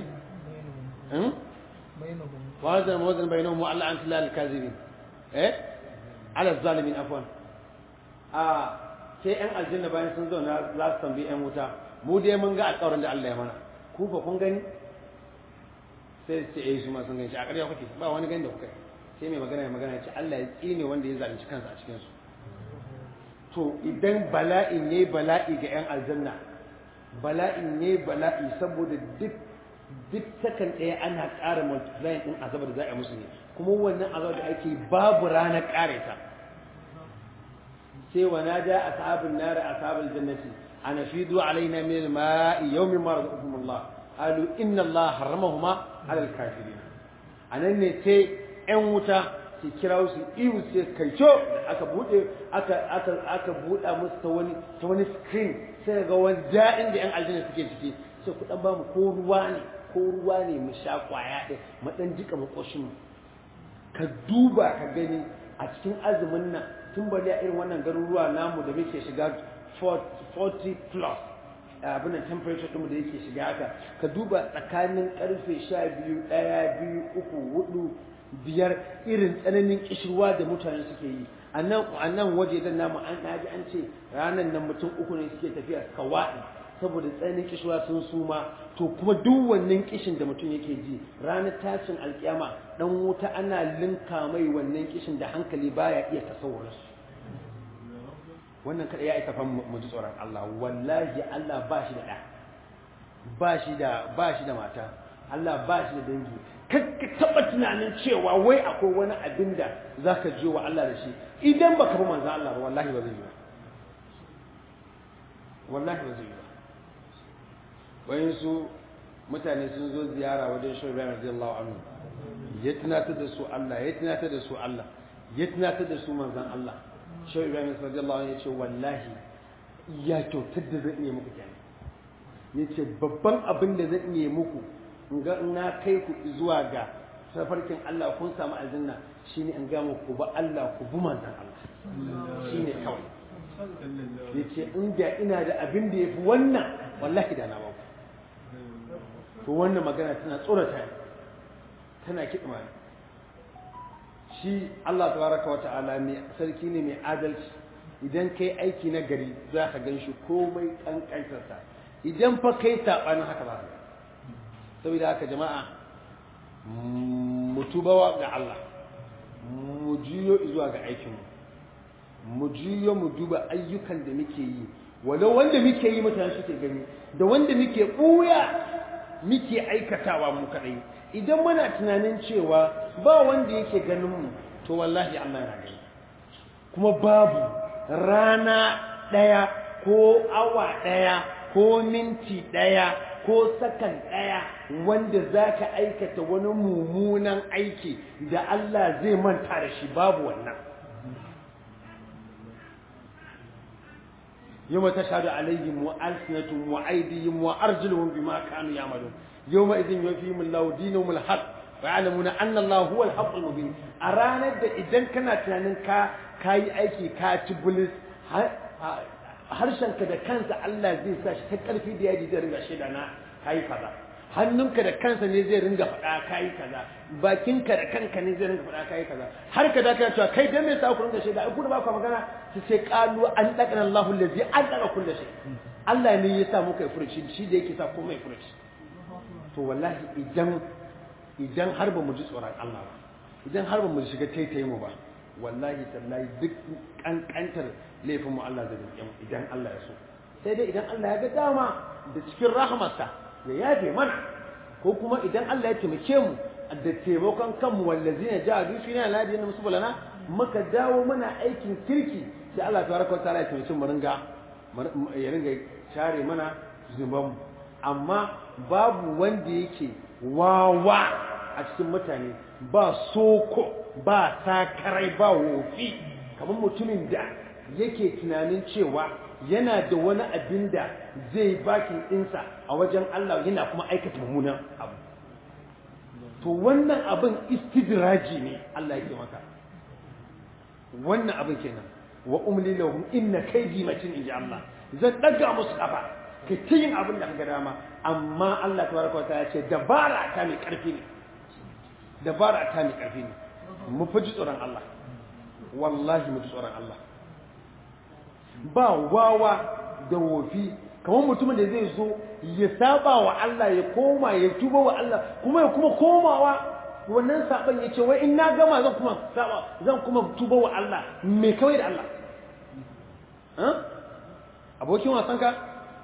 wa azna wazna bainahum wa Allah an tullahi al-kazibin eh ala az-zalimin afwan a sai yan aljanna bayan sun zauna za su tambayi yan wuta mu dai mun ga alƙawarin da Allah ya mana ku fa kun gani sai ce eh su ma sun gani a ƙarya kuke ba wani gani da kuka sai mai magana mai magana ce Allah ya tsine wanda ya zalunci kansa a cikin su to idan bala'i ne bala'i ga yan aljanna bala'i ne bala'i saboda duk duk sakan ɗaya ana ƙara multiplying ɗin azabar da za a musu ne kuma wannan azabar da ake babu ranar ƙare ta sai wa nada ashabun nar ashabul jannati ana fidu alaina min al-ma'i yawmin ma razaqakum Allah qalu inna Allah harramahuma ala al-kafirin anan ne sai ƴan wuta su kira su iyu sai kaico aka bude aka aka aka buda musu ta wani ta wani screen sai ga wani da'in da ƴan aljanna suke ciki sai ku dan ba mu ko ruwa ne ko ruwa ne mu sha kwaya ɗin mu dan jika mu koshin ka duba ka gani a cikin azumin nan tun bari a irin wannan garuruwa namu da muke shiga 40 plus abin da temperature ɗinmu da yake shiga haka ka duba tsakanin karfe sha biyu ɗaya biyu uku hudu biyar irin tsananin kishirwa da mutane suke yi a nan waje dan namu an naji an ce ranar nan mutum uku ne suke tafiya suka waɗi saboda tsananin kishirwa sun suma to kuma duk wannan kishin da mutum yake ji ranar tashin alkiyama dan wuta ana linka mai wannan kishin da hankali baya iya tasawurinsu wannan kada ya isa fa mu ji tsoron Allah wallahi Allah ba shi da ɗa ba shi da ba shi da mata Allah ba shi da dangi kakka taɓa tunanin cewa wai akwai wani abin da za ka je wa Allah da shi idan ba ka bi manzo Allah ba wallahi ba zai yi ba wallahi ba zai yi ba bayan su mutane sun zo ziyara wajen shi Ibrahim radiyallahu anhu ya tunatar da su Allah ya tunatar da su Allah ya tunatar da su manzon Allah shehu ibrahim radiyallahu anhu yace wallahi ya kyautar da zan iya muku kenan yace babban abin da zan iya muku in ga na kai ku zuwa ga safarkin Allah kun samu aljanna shine in ga muku ba Allah ku bi manzon Allah shine kawai yace inda ina da abin da yafi wannan wallahi da na ba to wannan magana tana tsorata tana kidma shi Allah tabaraka wa ta'ala mai sarki ne mai adalci idan kai aiki na gari za ka gan shi komai kankantarsa idan fa kai saɓanin haka ba saboda haka jama'a mu tubawa ga Allah mu juyo zuwa ga aikinmu mu juyo mu duba ayyukan da muke yi walau wanda muke yi mutane suke gani da wanda muke ɓuya muke aikatawa mu kadai idan muna tunanin cewa ba wanda yake ganin mu to wallahi Allah yana gani kuma babu rana daya ko awa daya ko minti daya ko sakan daya wanda zaka aikata wani mummunan aiki da Allah zai manta da shi babu wannan يوم تشهد عليهم وألسنتهم وأيديهم وأرجلهم بما كانوا يعملون يومئذ يوفيهم الله دينهم الحق ويعلمون أن الله هو الحق المبين أرانا إذن كنا تنانين كا كاي أيكي كا تبلس harshenka da kansa Allah zai sa shi ta ƙarfi da yaji zai ringa shaida na kayi kaza hannunka da kansa ne zai ringa faɗa kayi kaza bakinka da kanka ne zai ringa faɗa kayi kaza har ka da kana cewa kai dan me yasa ku ringa shaida ai ku da ba ku magana su ce qalu an daqana Allahu allazi an daqa kullu shay Allah ne ya sa muka yi furuci shi da yake sa komai furuci to wallahi idan idan har ba mu ji tsoron Allah ba idan har ba mu shiga taitaye mu ba wallahi tallahi duk kankantar laifin mu Allah zai yi idan Allah ya so sai dai idan Allah ya ga dama da cikin rahmarsa ya yafe mana ko kuma idan Allah ya taimake mu da taimakon kanmu wallazi ne jahadu fi na ladi na musubalana muka dawo mana aikin kirki sai Allah tabaraka ta'ala ya taimake mu ringa ya ringa share mana zunuban mu amma babu wanda yake wawa a cikin mutane ba soko ba sakarai ba wofi kamar mutumin da yake tunanin cewa yana da wani abin da zai bakin ɗinsa a wajen Allah yana kuma aikata mummunan abu to wannan abin istidraji ne Allah yake maka wannan abin kenan wa umli lahum inna kaydi matin inji Allah zan daga musu kafa ka ta yin abin da kaga dama amma Allah tabaraka wa ta'ala ce dabara ta mai karfi ne dabara ta mai karfi ne mu fi tsoron Allah wallahi mu ji tsoron Allah ba wawa da wofi kamar mutumin da zai zo ya saba wa Allah ya koma ya tuba wa Allah kuma ya kuma komawa wannan saban ya ce wai in na gama zan kuma saba zan kuma tuba wa Allah me kawai da Allah abokin wasan ka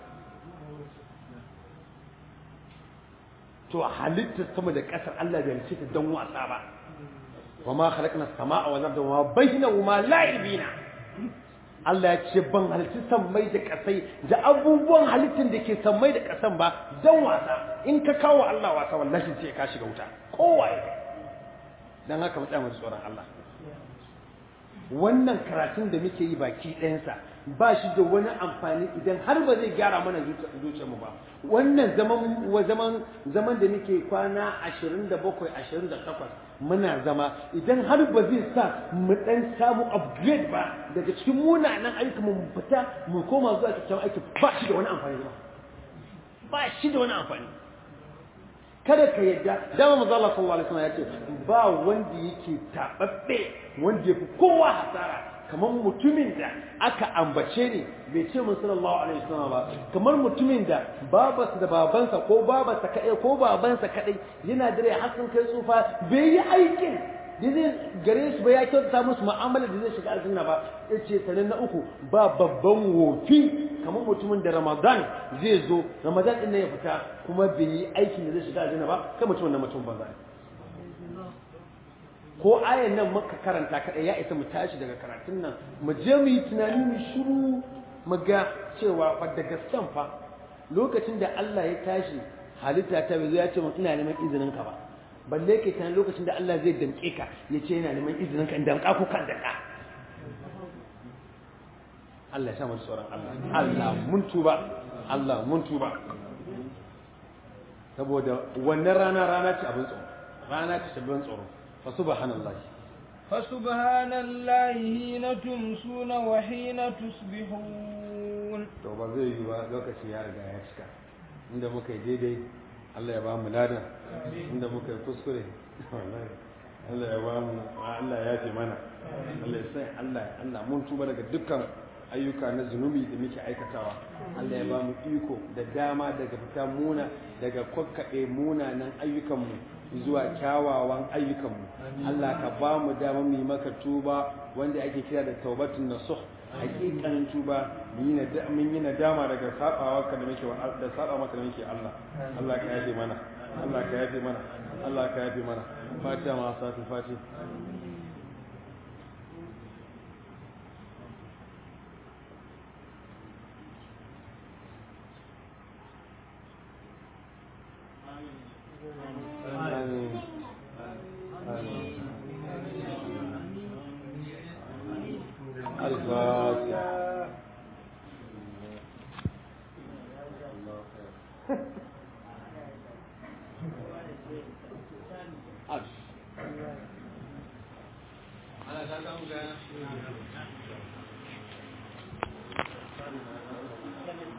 to halittar sama da ƙasar Allah bai halitta don wasa ba wa ma khalaqna as-samaa wal arda wa ma bainahuma la'ibina Allah ya ce ban halitti sammai da kasai da abubuwan halittin da ke sammai da kasan ba don wasa in ka kawo Allah wasa wallahi sai ka shiga wuta kowa ya dan haka mu tsaya mu tsoron Allah wannan karatun da muke yi baki ɗayansa ba shi da wani amfani idan har ba zai gyara mana zuciyarmu ba wannan zaman zaman zaman da muke kwana 27 28 muna zama idan har ba zai sa mu dan samu upgrade ba daga cikin munanan ayyuka mu fita mu koma zuwa kyakkyawan aiki ba shi da wani amfani ba ba shi da wani amfani kada ka yadda dama manzo Allah sallallahu alaihi wasallam ya ce ba wanda yake tababbe wanda yafi kowa hasara kamar mutumin da aka ambace ni bai ce mun sallallahu alaihi wasallam ba kamar mutumin da babarsa da babansa ko babarsa kadai ko babansa kadai yana dare har sun kai tsufa bai yi aikin da zai gare su ba ya kyautata musu mu'amala da zai shiga aljanna ba yace sanan na uku ba babban wofi kamar mutumin da Ramadan zai zo Ramadan din ya fita kuma bai yi aikin da zai shiga aljanna ba kai mutumin nan mutum banza ko ayan nan muka karanta kaɗai ya isa mu tashi daga karatun nan mu je mu yi tunani mu shiru mu ga cewa fa da gaskan fa lokacin da Allah ya tashi halitta ta bai zo ya ce mun ina neman izinin ka ba balle ke tunanin lokacin da Allah zai damƙe ka ya ce yana neman izinin ka in damƙa ko kan damƙa Allah ya sa mu tsoron Allah Allah mun tuba Allah mun tuba saboda wannan rana rana ce abin tsoro rana ce abin tsoro فسبحان الله فسبحان الله حين تمسون وحين تصبحون to ba zai yi ba lokaci ya riga ya cika inda muka yi daidai Allah ya ba mu lada inda muka yi kuskure Allah ya ba mu Allah ya ce mana Allah ya sai Allah Allah mun tuba daga dukkan ayyuka na zunubi da muke aikatawa Allah ya ba mu iko da dama daga fita muna daga kwakkaɓe munanan ayyukanmu zuwa kyawawan ayyukanmu Allah ka ba mu dama mu yi maka tuba wanda ake kira da taubatun nasuh hakikanin tuba mun yi nadama daga sabawa ka da muke da saba maka da muke Allah Allah ka yafe mana Allah ka yafe mana Allah ka yafe mana fatiha ma sati fati Amin. Amin. الفاتحة أنا